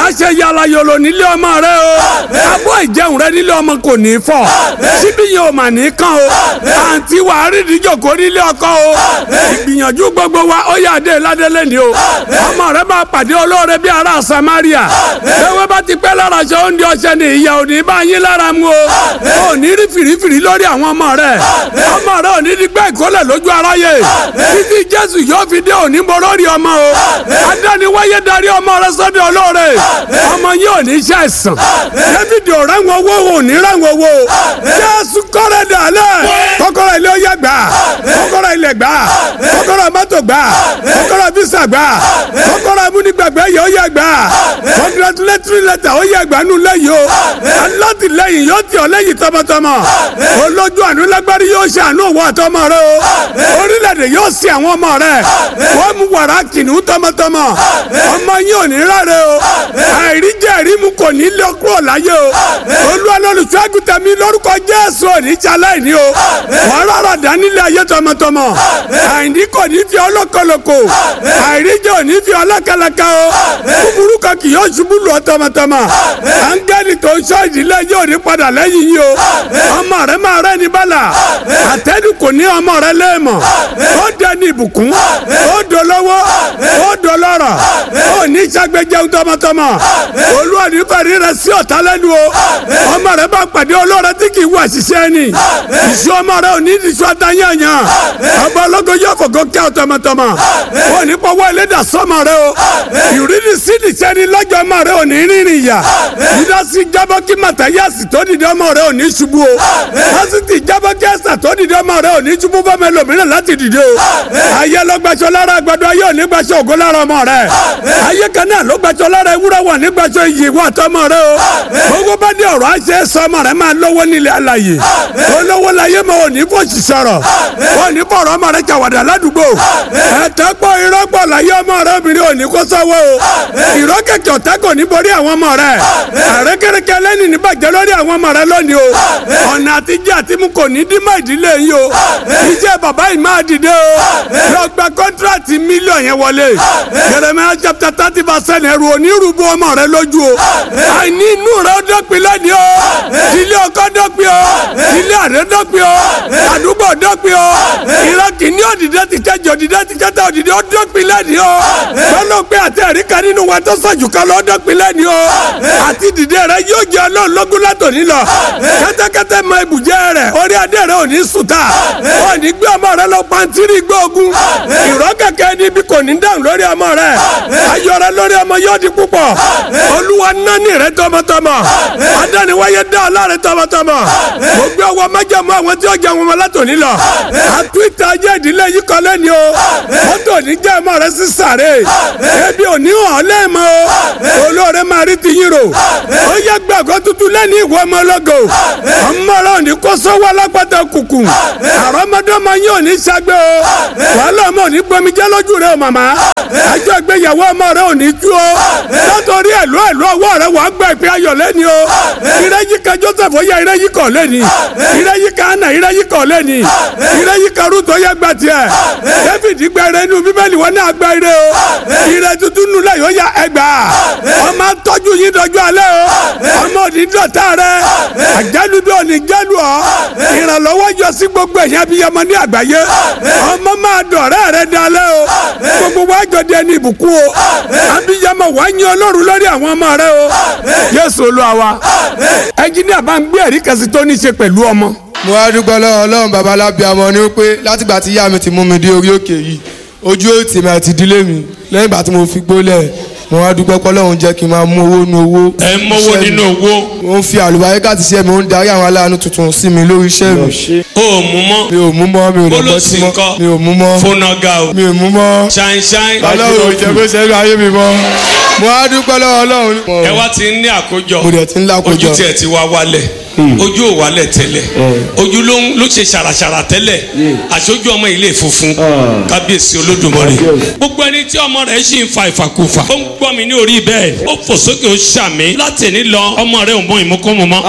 wàá ṣe yàrá yòlò nílé ọmọ rẹ o abọ́ ìjẹun rẹ nílé ọmọ kò ní fọ́ síbí yẹn ò mà ní kàn o àǹtí wàá rí ìdíjòkó nílé ọkọ o ìgbìyànjú gbogbo wa ó yà dé ládélé ni o ọmọ rẹ máa pàdé olóore bí ará Samaria ewé bá ti pẹ́ lára ṣe oúnjẹ ọṣẹ ni ìyá ò ní bá yín lára mu o ò ní rí fìrífìrí lórí àwọn ọmọ rẹ ọmọ rẹ ò ní di gbẹ́ ìkólẹ̀ lójú aráyé títí Jésù yóò fi dé òní borórí ọmọ o adániwáyé darí ọmọ rẹ sọ́dọ̀ olóore ọmọ yín ò ní ṣe àìsàn David ò rẹ́wọ̀n owó ò ní rẹ́wọ̀n owó Jésù kọ́rẹ́ dàlẹ́ kọ́kọ́rọ́ ilé ó yẹ gbà kọ́kọ́rọ́ ilẹ̀ gbà kọ́kọ́rọ́ mọ́tò gbà kọ́kọ́rọ́ visa gbà kọ́kọ́rọ́ amúnigbàgbẹ́ yẹ ó yẹ gbà congratulatory letter ó yẹ gbà nù lẹ́yìn o alátìlẹ́yìn yóò tì ọ́ lẹ́yìn tọmọtọmọ olójú àánú lágbárí yóò ṣe àánú òwò àtọmọ rẹ o orílẹ̀-èdè yóò sin àwọn ọmọ rẹ wọ́n mú wàrà kìnnìún tọmọtọmọ ọmọ yín ò ní ráre o àìríjẹ ìrímu kò ní lọ kúrò láyé o olúwa lọ́lùfẹ́ àgùntàn mi lórúkọ jésù òní jalẹ́ ní o wọ́n rárá dánilé ayé tọmọtọmọ àìní kò ní fi ọlọ́kọlọ́kọ àìríjẹ òní fi ọlọ́kẹlẹkẹ o búburú kan kì yóò ṣubú lù ọ́ tọmọtọmọ áńgẹ́lì tó ń ṣọ́ ìdílé yóò ní padà lẹ́yìn yìí o ọmọ rẹ máa rẹ́ ní bálà àtẹ́nu kò ní ọmọ rẹ léèmọ̀ ó dẹni ìbùkún ó dolówó ó dolọ́rọ̀ ó ní sàgbéjẹun tọmọtọmọ olúwa ní fẹ̀rí rẹ sí ọ̀tá lẹ́nu o ọmọ rẹ bá pàdé olóore tí kì í wà ṣiṣẹ́ ni ìṣú ọmọ rẹ ò ní ìṣú àtàyànyàn ọba ológo yóò fògo kẹ́ ọ tọmọtọmọ ó ní pọ́wọ́ ẹlẹ́dà sọ́mọ rẹ o ìrírí sídìí sẹ́ni lọ́jọ́ ọmọ rẹ ò ní rìnrìn yà dídásí jábọ́ kí màtáyàsì tó dìde ọmọ rẹ ò ní ṣubú o lásìtì jábọ́ kí ẹ̀sà tó dìde ọmọ rẹ ò ní ṣubú fọmọ ẹlòmíràn láti dìde o ayé ló gbaṣọ lára àgbàdo ayé ò ní gbaṣọ ògo lára ọmọ rẹ ayé kan náà ló gbaṣọ lára ewúrẹ́ wà ní gbaṣọ iyì wà tọmọ rẹ o gbogbo bá dé ọ̀rọ̀ àṣẹ sọmọ rẹ máa lówó nílẹ̀ alàyè olówó láyé mọ òní fòṣì sọ̀rọ̀ òní fọ̀rọ̀ ọmọ rẹ jàwàdà ládùúgbò ẹ̀tẹ́ pọ̀ irọ́ pọ̀ láyé ọmọ rẹ obìnrin òní kó sọ́wọ́ o ìrọ́ kẹ̀kẹ́ ọ̀tá kò ní borí àwọn ọmọ rẹ àrékèrèkè lẹ́ni ní bàjẹ́ lórí àwọn ọmọ rẹ lónìí o ọ̀nà àtijọ́ àti mú kò ní dín mọ́ ìdílé yìí o iṣẹ́ bàbá yìí máa dìde o lọ gba kọ́ńtíráàtì mílíọ̀nù yẹn wọlé Jeremiah chapter thirty percent ẹrù onírúurú ọmọ rẹ lójú o àìní inú rẹ ó dọ́pin lẹ́ni o ilé ọkọ dọ́pin o ilé àrẹ dọ́pin o àdúgbò dọ́pin o ìran kìíní òdìdẹ́ ti kẹjọ òdìdẹ́ ti kẹta òdìdẹ́ ó dọ́pin lẹ́ni o gbọ́dọ̀ pé àti ẹ̀rí kan nínú wa tó sọ̀jù kan lọ́ dọ́pin lẹ́ni o àti dìde rẹ yóò jẹ ọlọ́run lógún látòní lọ kẹ́tẹ́kẹ́tẹ́ mọ ibùjẹ́ rẹ orí adé rẹ ò ní sùtà ò ní gbé ọmọ rẹ lọ pàǹtírí gbóògùn ìrọ́ kẹ̀kẹ́ níbi kò ní dáhùn lórí ọmọ rẹ ayọ̀ rẹ lórí ọmọ yóò di púpọ̀ olúwa nání rẹ tọmọtọmọ adániwáyé dá ọlá rẹ tọmọtọmọ mo gbé ọwọ́ májàmú àwọn tí ó jẹ wọn látòní lọ àtúntà ajé ìdílé yìí kọ́ lẹ́ni o mọ́tò ní jẹ́ ọmọ rẹ sí sàré ebi ò ní hàn lẹ́ẹ̀mọ́ o olóore máa rí ti yín rò ó yẹ gbàgbọ́ tuntun lẹ́ni ìwọ ọmọ ọlọ́gọ ọmọ rẹ ò ní kó sọ́wọ́ alápàtà kùkù àrọ́mọdọ́mọ yín ò ní ṣàgbé o wàhálà ọmọ ò ní gbomijẹ́ lójú rẹ o màmá ẹjọ́ ìgbéyàwó ọmọ rẹ ò ní tú o látọ̀rí ẹ̀lú ẹ̀lú ọwọ́ rẹ wàá gbọ́ ìpè ayọ̀ lẹ́ni o ìrẹ́yí kan Joseph ó yẹ ìrẹ́yí kan lẹ́ni ìrẹ́yí kan Anna ìrẹ́yí kan lẹ́ni ìrẹ́yí kan Ruth ó yẹ gbà tiẹ̀ David gba ire inú bíbélì wọn náà gba ire o ire tuntun nù lẹ́yìn ó yà ẹgbà ọmọ tọ́jú yín dọjú alẹ́ o ọmọ òní dọ̀tá rẹ àjálùdọ̀ òní jálù ọ ìrànlọ́wọ́ yọ sí gbogbo ẹ̀yìn abiyamọ ní àgbáyé ọmọ máa dọ̀rẹ́ rẹ dalẹ́ o gbogbo wa jọ di ẹni ìbùkún o abiyamọ wà á yan Ọlọ́run lórí àwọn ọmọ rẹ o Jésù Olúwa wa ẹnjiníà bá ń gbé ẹ̀rí kan sí tó ní í ṣe pẹ̀lú ọmọ mo wá dúpẹ́ lọ́wọ́ ọlọ́run bàbá lábíàmọ́ ni pé látìgbà tí ìyá mi ti mú mi dé orí òkè yìí ojú òtì mi àti ìdílé mi lẹ́yìn ìgbà tí mo fi gbólẹ̀ mo wá dúpẹ́ pé ọlọ́run jẹ́ kí n máa mú owó nu owó. ẹ ń mọ́wó iṣẹ́ mi. nínú owó mo ń fi àlùbáríkà ti ṣe mi ó ń darí àwọn aláàánú tuntun sí mi lórí iṣẹ́ mi o ò mú mọ́ mi ò mú mọ́ mi ò lọ bọ́ Bólósì sí mọ́ ńkọ́? mi ò mú mọ́ fónàgà o mi ò mú mọ́ ṣáìn ṣáìn ọlọ́run ò jẹ́ kó ṣe é ayé mi mọ́ mo wá dúpẹ́ lọ́wọ́ ọlọ́run. ẹ wá ti ń ní àkójọ mo dẹ̀ ti ń lákòjọ. ojú tiẹ̀ ti wá wálẹ̀ ojú ò wálẹ̀ tẹ́lẹ̀ ojú ló ń ló ṣe ṣàràṣàrà tẹ́lẹ̀ àṣojú ọmọ ilé funfun kábíyèsí olódùmarè gbogbo ẹni tí ọmọ rẹ̀ ṣì ń fa ìfàkùfà ó ń gbọ́ mi ní orí bẹ́ẹ̀ ó fò sókè ó ṣàmì láti ní lọ ọmọ rẹ̀ ò mọ ìmúkúmu mọ́.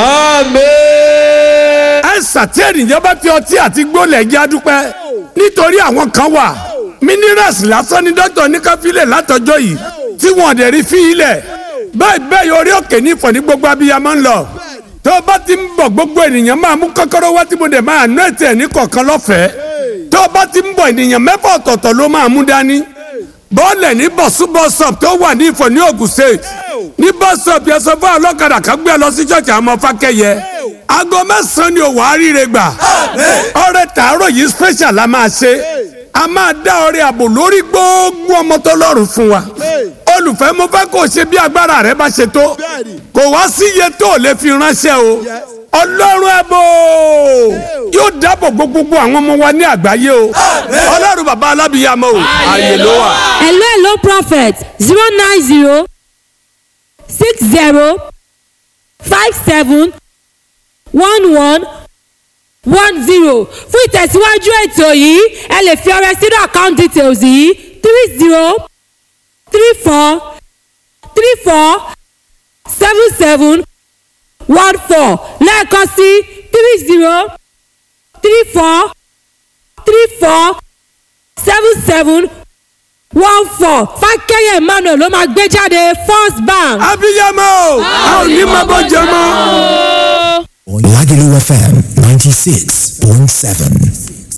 ẹ̀sà tí ènìyàn bá fi ọtí àti gbólẹ̀ jẹ́ adúpẹ́ nítorí àwọn kan wà minerals lásán ni dókítà ní ká filẹ̀ látọjọ́ yìí tí wọ́n dẹ̀ rí fi ilẹ̀ bẹ́ẹ̀ bẹ́ẹ̀ orí òkè ní ìfọ̀ ní gbogbo abiyamọ ń lọ tó o bá ti ń bọ̀ gbogbo ènìyàn máa mú kọ́kọ́rọ́ wá tí mo dẹ̀ máa ná ètò ẹ̀ ní kọ̀ọ̀kan lọ́fẹ̀ẹ́ tó o bá ti ń bọ̀ ènìyàn mẹ́fà ọ̀tọ̀ọ̀tọ̀ ló máa mú dání bọ́ọ̀lẹ̀ ní bọ̀sú bọ́sọ̀p tó wà ní ìfọ̀ ní Ògùn state ní bọ́sọ̀p yẹn sọ fún ọlọ́kadà kan gbé ẹ lọ sí ṣọ́ọ̀ṣì àwọn ọmọ fákẹ́yẹ aago mẹ́sàn-án ni òwò àríire gbà ọrẹ tàárọ̀ yìí special la máa ṣe a máa dá ọrẹ àbò lórí gbogbo ọmọ tó lọ́rùn fún wa olùfẹ́ mo fẹ́ kó o ṣe bí agbára rẹ bá ṣe tó kò wá sí iye tó o lè fi ránṣẹ́ o ọlọ́run ẹ̀bọ yóò dáàbò gbogbo àwọn ọmọ wa ní àgbáyé o ọlọ́run bàbá alábìyàmọ o ààyè ló wà. hello hello prophet zero nine zero six zero five seven one one one zero fún ìtẹ̀síwájú ètò yìí ẹ lè fi ọrẹ sínú account details yìí three zero three four three four seven seven one four lẹ́ẹ̀kan sí three zero three four three four seven seven one four fákẹ́yẹ̀ emmanuel ló máa gbé jáde first bank. abiyamọ o a ò ní máa bọ́ jẹ mọ́. Lagelu FM 96.7.